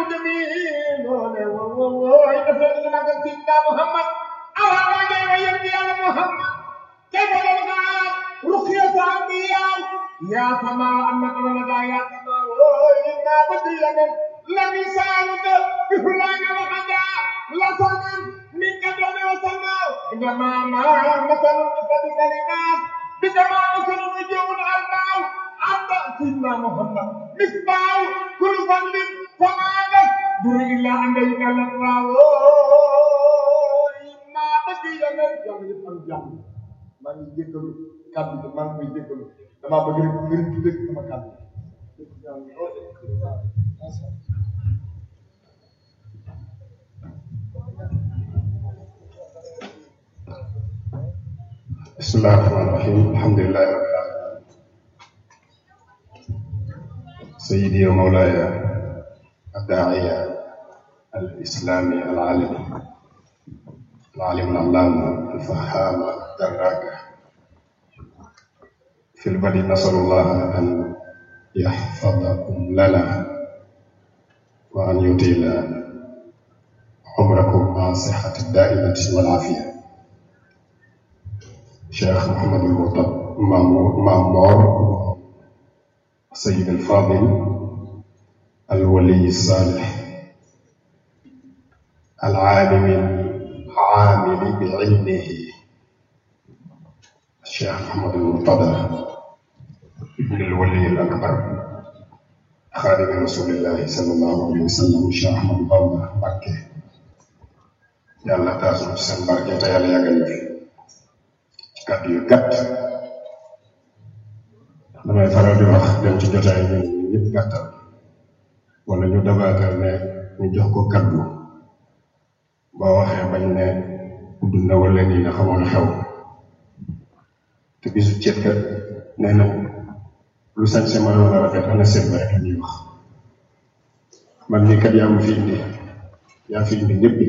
جميل ووووي أفضل لك سيدنا محمد أولا وجه ويرضي على محمد كيف لنا رقية الأنبياء يا سماء أنك لنا يا سماء وإنا بدينا لم يساعد بفلان وحدا لسنا من قبل وسنا إنما ما مثل مثل الناس بكما مثل نجوم الألباب أنت سيدنا محمد مصباح كل فضل فما لك دور إلا أن يكلم الله إنا بدينا يا من maa ngi jéggalu kàddu gi maa ngi koy jéggalu damaa bëgg rek ngir di dégg sama kàddu بسم الله الرحمن الرحيم الحمد لله رب العالمين سيدي ومولاي الداعية الإسلامي العالمي العالم العلامة الفهام الدراكة في البدء نسأل الله أن يحفظكم لنا وأن يطيل عمركم مع الصحة الدائمة والعافية شيخ محمد المرتضى مامور سيد الفاضل الولي الصالح العالم العامل بعلمه الشيخ محمد المرتضى ابن الولي الأكبر خادم رسول الله صلى الله عليه وسلم الشيخ أحمد بامبا مكة yàlla taas na ci seen barke te yàlla yàggal ñu fi ci kàddu yu gàtt damay faral di wax dem ci jotaay ñu ñëpp gàttal wala ñu dabaatal ne ñu jox ko kaddu boo waxee bañ ne gudd na wala nii na xamoon xew te bisu ceet kat nee na lu sañ se mënoon a rafet ana seet ba rek la ñuy wax man mii kat yaa ma fi indi yaa fi indi ñëpp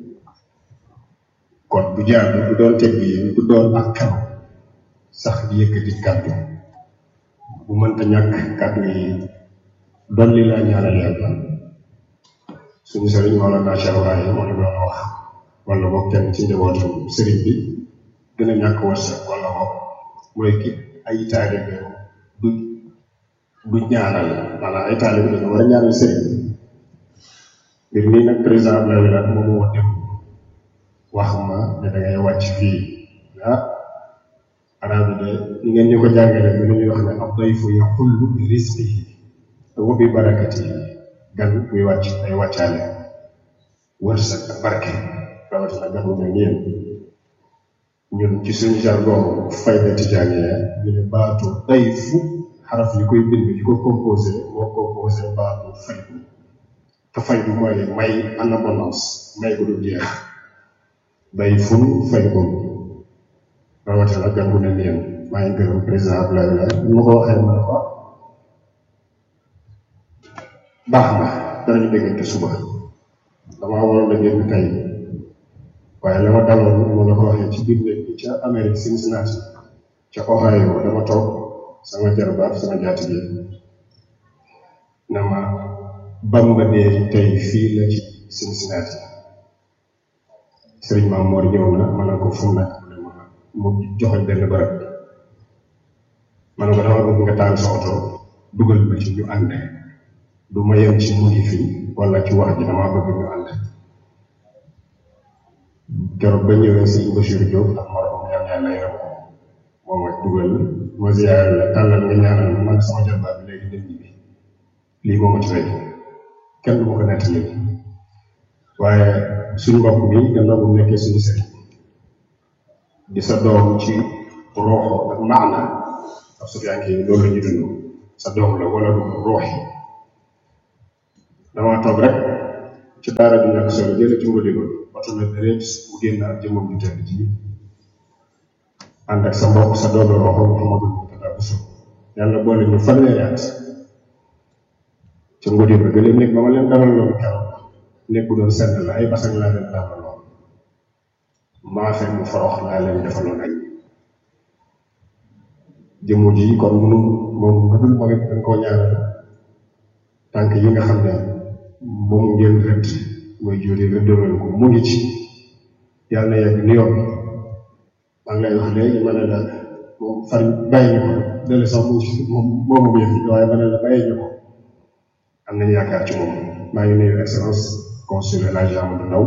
kon bu jaadu bu doon teg yi bu doon ak xew sax di yëkkati kàddu bu mënta ñàkk kàddu yi dolli laa ñaanal yàlla suñu sëriñ Mawlana Cheikh Ibrahim moo ñu doon wax wala boog kenn ci njabootam sëriñ bi gën a ñàkk wërsëg wala boog mooy ki ay taalibe du du ñaanal maanaam ay taalibe dañu war a ñaanal sëriñ mbir mii nag président Abdoulaye Wade moom moo dem wax ma ne da ngay wàcc fii ah arab yi de ni ngeen ñu ko jàngale bi ñuy wax ne ab dayfu yaxullu bi risqihi wa bi barakatihi gan buy wàcc ay wàccaale wërsëg ak barke rawatina gan bu mel ni yéen ñun ci suñu jargon fayda tijaaniya ñu ne baatu dayfu xaraf yi koy bind yi ko composé moo composé baatu faydu te faydu mooy may en abondance may ko du jeex dayfun faydun rawatina gan bu mel ni yéen maa ngi gërëm président Abdoulaye Wade ni ma ko waxee ma ne ko baax na danañu déggante suba damaa waroon a génn tey waaye la ma daloon moo la ko waxee ci biir néeg bi ca Amérique Cincinnati ca Ohio dama toog sama jarbaat sama jaatige na ma Bamba dee tey fii la ci Cincinnati sëriñ Maam Moor ñëw na ma ne ko fu mu nekk mu ne ma mu joxoñ benn barab bi ma ne ko dama bëgg nga taal sa oto dugal ma ci ñu ànd du ma yem ci mu ngi fi wala ci wax ji damaa bëgg ñu ànd keroog ba ñëwee sëñ Bachir Diop ak morom yam yàlla yaram ko moom ak dugal ma ziyaare la tàllal nga ñaanal ma man sama jarbaat bi léegi dem bi lii moo ma ci rey kenn du ma ko nettali waaye suñu mbokk bi gannaaw bu nekkee suñu sëriñ di sa doom ci rooxo ak maana ak sufiyanke yi loolu la ñuy dund sa doom la wala du roox yi damaa toog rek ci daara bi ñàkk solo jële ci ngodi ba oto na deret mu génn ak jëmmam ju tedd ji ànd ak sa mbokk sa doom la rooxo Mouhamadou Mourtada Bousso yàlla boole ñu fanweeri at ci ngodi ba gëléem nekk ba ma leen dalal loolu keroog nekk bu doon sedd la ay basang laa leen dalal lool maafe mu forox laa leen defaloon añ jëmmu ji kon munu moom bu dul moom it dañ koo ñaanal tànk yi nga xam ne moom ngeen rëdd mooy juri rëddaloon ko mu ngi ci yàlla na yegg ni yoon maa ngi lay wax léegi ma ne la moom far bàyyi ñu ko dale sax mu ngi moom moomu yëf yi waaye ma ne la bàyyi ñu ko am nañu yaakaar ci moom maa ngi nuyu excellence consul El Hadji Amadou Ndaw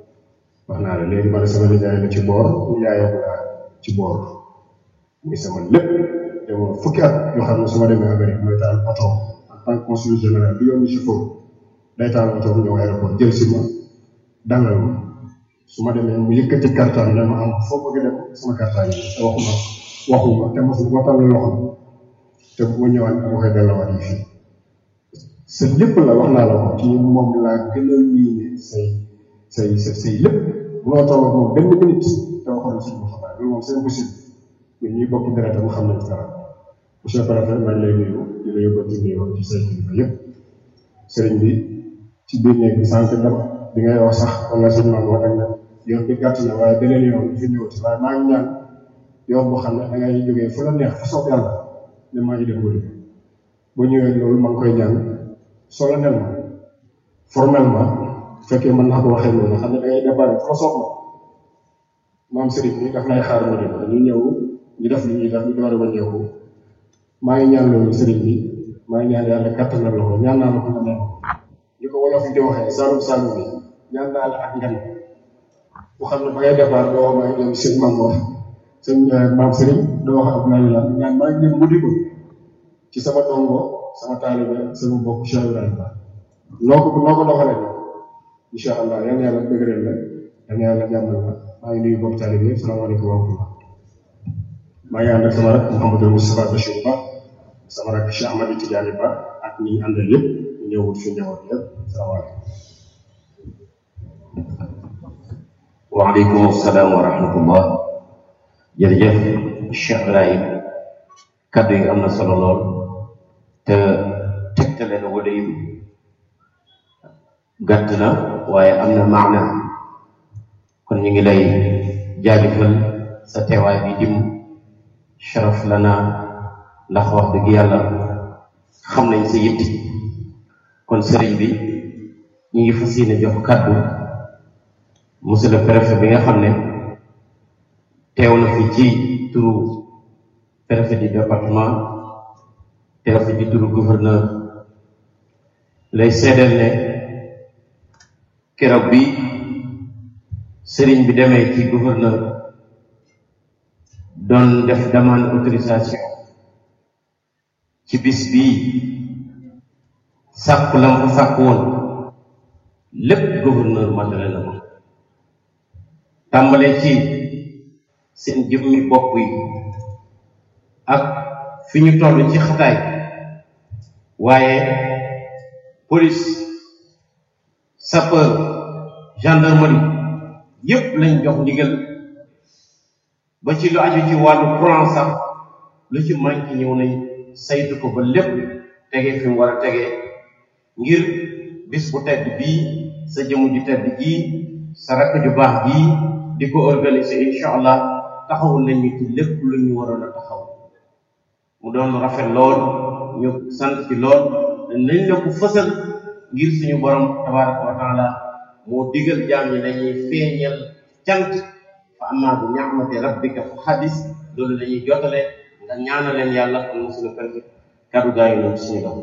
wax naa la léegi ma ne sama nijaay la ci boor nijaayam la ci boor muy sama lépp te moom fukki at yoo xam ne su ma demee Amérique mooy taal oto en tant que consul général bi yoon chauffeur day taal oto bu ñëw aéroport jël si ma dalal ma su ma demee mu yëkkati kartaan ne ma am foo bëgg dem sama kartaan yi te waxuma waxuma te mosu ko tàllal loxo te bu ma ñëwaat dama koy delluwaat yi fii sa lépp la wax naa la ko ci moom laa gën a miine say say say say lépp munoo toog ak moom benn minute te waxoon si ma xabaar loolu moom c'est impossible ñun ñuy bokk deret mu xam nañ dara monsieur le préfet maa ngi lay nuyu di la yóbbante nuyoo ci say kilifa yëpp sëriñ bi ci biir néeg bi sànq dama bi ngay wax sax wala sëñ maam wax ak na yoon bi gàtt na waaye beneen yoon fi ñëwati waaye maa ngi ñaan yoon boo xam ne da ngay jógee fu la neex fa soob yàlla ne maa ngi dem guddi bu ñëwee loolu maa ngi koy ñaan solennellement formellement bu fekkee mën naa ko waxee noonu xam ne da ngay déparé fa soob na maam sëriñ bi daf lay xaar mu dem ñu ñëw ñu def li ñuy def ñu door a wàññeeku maa ngi ñaan loolu sëriñ bi maa ngi ñaan yàlla kattanal la ko ñaan naa la ko nga nen ñu ko wolof yi di waxee saalum saalum bi ñaan naa la ak ngan bu xam ne ba ngay départ doo wax maa ngi dem sëñ maam wax sëñ maam sëriñ doo wax Abdoulaye la ñaan maa ngi dem guddi ko ci sama dongo sama taalibe sama mbokk Cheikh Ibrahima noo ko noo ko doxalee nag incha allah yal na yàlla dëgëral la yal na yàlla jàmmal la maa ngi nuyu mbokk taalibe yëpp salaamaaleykum wa rahmatullah maa ngi ànd ak sama rak Mouhamadou Moustapha Bachir Ba sama rak Cheikh Ahmadou Tidiane Ba ak ñi ñu àndal yëpp ñu ñëwut fi ñëwoon yëpp salaamaaleykum waaleykum salaam wa rahmatullah jërëjëf Cheikh Ibrahim kaddu yi am na solo lool te tegtale na wala yu gàtt na waaye am na maana kon ñu ngi lay jaajëfal sa teewaay bi dim sharaf lana ndax wax dëgg yàlla xam nañ sa yitti kon sëriñ bi ñu ngi fas yéene jox kaddu monsieur le préfet bi nga xam ne teew na fi ci turu préfet du département teew fi ci turu gouverneur lay seedeel ne keroog bi sëriñ bi demee ci gouverneur doon def demande autorisation ci bis bii sàkku la mu fa sàkku woon lépp gouverneur matale na ko tàmbalee ci seen jëmmi bopp yi ak fi ñu toll ci xataay waaye police sapeur gendarmerie yépp lañ jox ndigal ba ci lu aju ci wàllu courant sax lu ci manqué ñëw nañ saytu ko ba lépp tege fi mu war a tege ngir bis bu tedd bii sa jëmu ju tedd jii sa rakk ju baax jii di ko organiser incha allah taxawul nañ ñu ci lépp lu ñu waroon a taxaw mu doon rafet lool ñu sant ci lool nañ la ko fësal ngir suñu borom tabaraka wa taala moo digal jaam ñi dañuy feeñal cant fa amma bi ni'mati rabbika fa xadis loolu lañuy jotale nga ñaanaleen yàlla kon monsieur le préfet kaddu gaa yi noonu suñu dox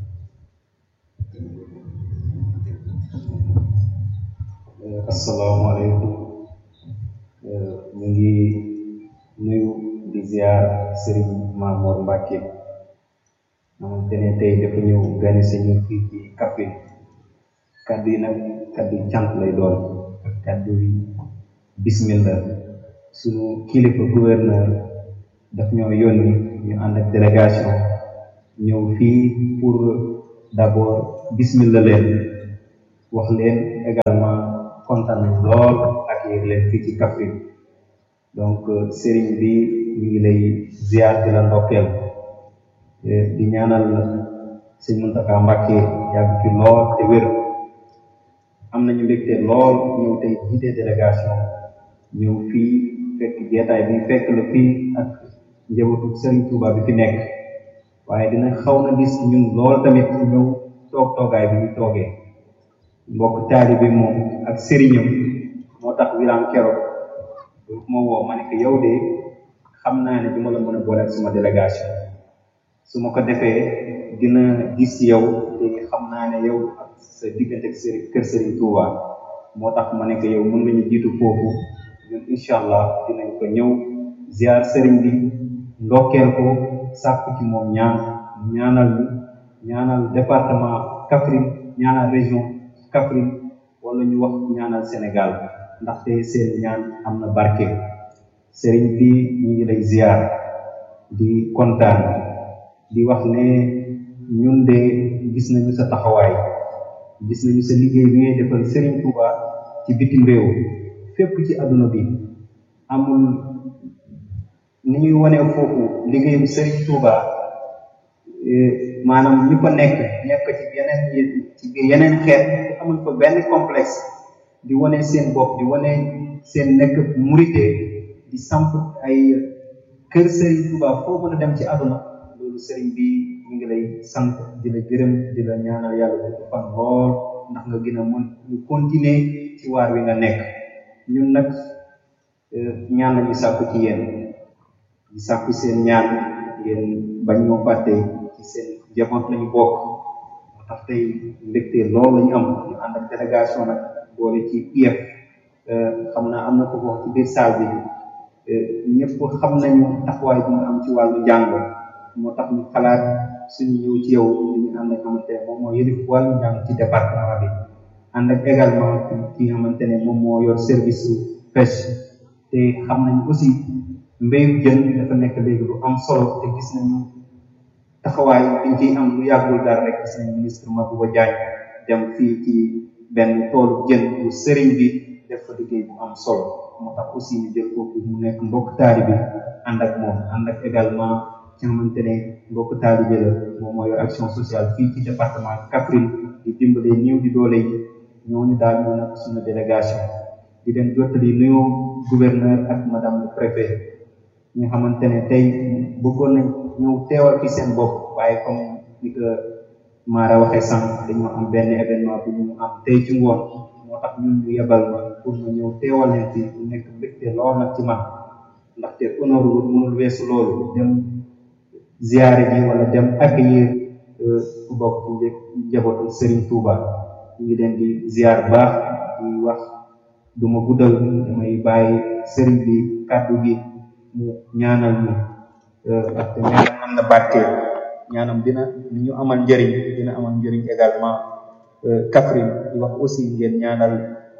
asalaamaaleykum ñu ngi nuyu di ziar Serigne Mamour Mbacke xamante ne tey dafa ñëw gane si ñu fii ci Kaffrine kaddu yi nag kaddu yi cant lay doon ak kaddu yi bismillah sunu kilifa gouverneur daf ñoo yónni ñu ànd ak délégation ñëw fii pour d'abord bismillah leen wax leen également kontaan nañ lool ak yéeg leen fii ci Kaffrine donc sëriñ bi ñu ngi lay ziar di la ndokkeel di ñaanal sëñ Mountakha Mbacké yàgg fi lool te wér am nañu mbégte lool ñëw tey jiite délégation ñëw fii fekk jeetaay bi fekk la fii ak njabootu sëriñ Touba bi fi nekk waaye dina xaw na dis ñun lool tamit ñëw toog toogaay bi ñu toogee mbokk taalibe moom ak sëriñam moo tax wilaan keroog ma woo ma ne ko yow de xam naa ne du ma la mën a boole ak suma délégation su ma ko defee dina gis ci yow te xam naa ne yow ak sa diggante ak sëriñ kër sëriñ Touba moo tax ma ne ko yow mën nañu jiitu foofu ñun incha allah dinañ ko ñëw ziar sëriñ bi ndokkeel ko sàkku ci moom ñaan ñaanal ñu ñaanal département Kaffrine ñaanal région Kaffrine wala ñu wax ñaanal Sénégal ndaxte seen ñaan am na barke sëriñ bi ñu ngi lay ziar di kontaan di wax ne ñun de gis nañu sa taxawaay gis nañu sa liggéey bi ngay defal sëriñ Touba ci bitim réew fépp ci àdduna bi amul ni ñuy wane foofu liggéeyu sëriñ Touba maanaam ñi ko nekk nekk ci yeneen ci biir yeneen xeet amuñ ko benn complexe di wane seen bopp di wane seen nekk murite di samp ay kër sëriñ Touba foo mën a dem ci àdduna loolu sëriñ bi ñu ngi lay sant di la gërëm di la ñaanal yàlla bu fan lool ndax nga gën a mën ñu continuer ci waar wi nga nekk ñun nag ñaan lañu sàkku ci yéen di sàkku seen ñaan ngeen bañ ñoo fàtte ci seen jamono lañu bokk moo tax tey mbégte lool lañu am ñu ànd ak délégation nag boole ci IEF xam naa am na ko wax ci biir salle bi ñëpp xam nañu taxawaay bi nga am ci wàllu njàng moo tax ñu xalaat suñu ñëw ci yow ñu ànd ak xamante ne moom moo yëlif wàllu njàng ci département bi ànd ak également ki nga xamante ne moom moo yor service pêche te xam nañ aussi mbéyu jën dafa nekk léegi lu am solo te gis nañu taxawaay biñ ciy am lu yàggul dara rek gis nañu ministre Mabouba Diagne dem fii ci benn toolu jën bu sëriñ bi def fa liggéey bu am solo moo tax aussi ñu jël kooku mu nekk mbokk taali bi ànd ak moom ànd ak également ci xamante ne mbokk taalibe la moom moo yor action sociale fii ci département Kaffrine di dimbalee néew di doole yi ñooñu daal ñoo nekk suñu délégation di leen jottali nuyoo gouverneur ak madame le préfet ñu xamante ne tey bëggoon nañ ñëw teewal fi seen bopp waaye comme ni ko Mara waxee sànq dañoo am benn événement bu ñu am tey ci ngoon moo tax ñun ñu yebal ma pour ma ñëw teewal leen fi mu nekk mbégte lool nag ci man ndaxte honneur wu mënul weesu loolu dem ziyaare ji wala dem accueillir ku bokk ci njabootu Serigne Touba ñu ngi leen di ziar baax di wax du ma guddal damay bàyyi Serigne bi kàddu gi mu ñaanal ñu ndaxte ñaanam am na barkeel ñaanam dina ni ñu amal njëriñ dina amal njëriñ également Kaffrine di wax aussi ngeen ñaanal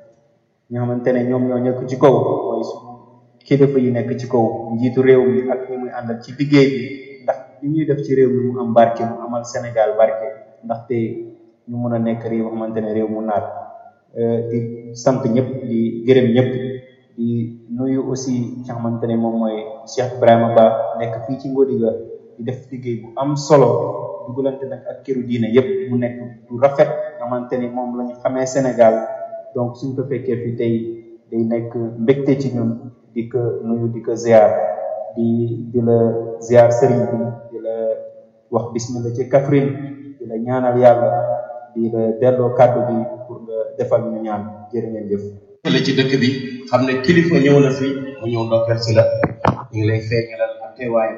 ñi xamante ne ñoom ñoo nekk ci kaw mooy suñu kilifa yi nekk ci kaw njiitu réew mi ak ñi muy àndal ci liggéey bi ndax li ñuy def ci réew mi mu am barke mu amal Sénégal barke ndaxte ñu mën a nekk réew xamante ne réew mu naat di sant ñëpp di gërëm ñëpp di nuyu aussi ci xamante ne moom mooy Cheikh Ibrahima Ba nekk fii ci Ngodiga di def liggéey bu am solo dugalante nag ak këru diine yëpp mu nekk du rafet xamante ni moom la ñu xamee Sénégal donc suñ ko fekkee fi tey day nekk mbégte ci ñun di ko nuyu di ko ziar di di la ziar sëriñ bi di la wax bismillah ci Kaffrine di la ñaanal yàlla di la delloo kàddu bi pour nga defal ñu ñaan jërë ngeen jëf la ci dëkk bi xam ne kilifa ñëw na fi mu ñëw ndokkeel si la ñu ngi lay feeñalal ak teewaayam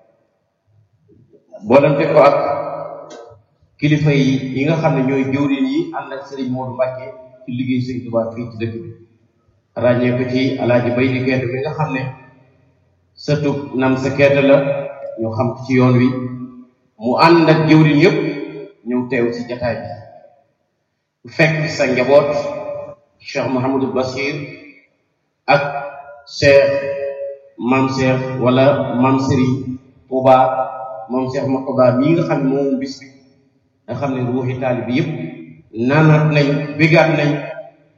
boolante ko ak kilifa yi yi nga xam ne ñooy jëwriñ yi ànd ak Serigne Modou Mbacke ci liggéey Serigne Touba fii ci dëkk bi ràññee ko ci alaaji bay di keetu bi nga xam ne sëtub nam sa keet la ñu xam ci yoon wi mu ànd ak jëwriñ yëpp ñëw teew ci jataay bi fekk sa njaboot Cheikh Mouhamadou Bachir ak Cheikh Mam Cheikh wala Mam Serigne Touba moom Cheikh Makoba mii nga xam ne moom bis bi nga xam ne ruuxi taali bi yëpp naanaat nañ bégaat nañ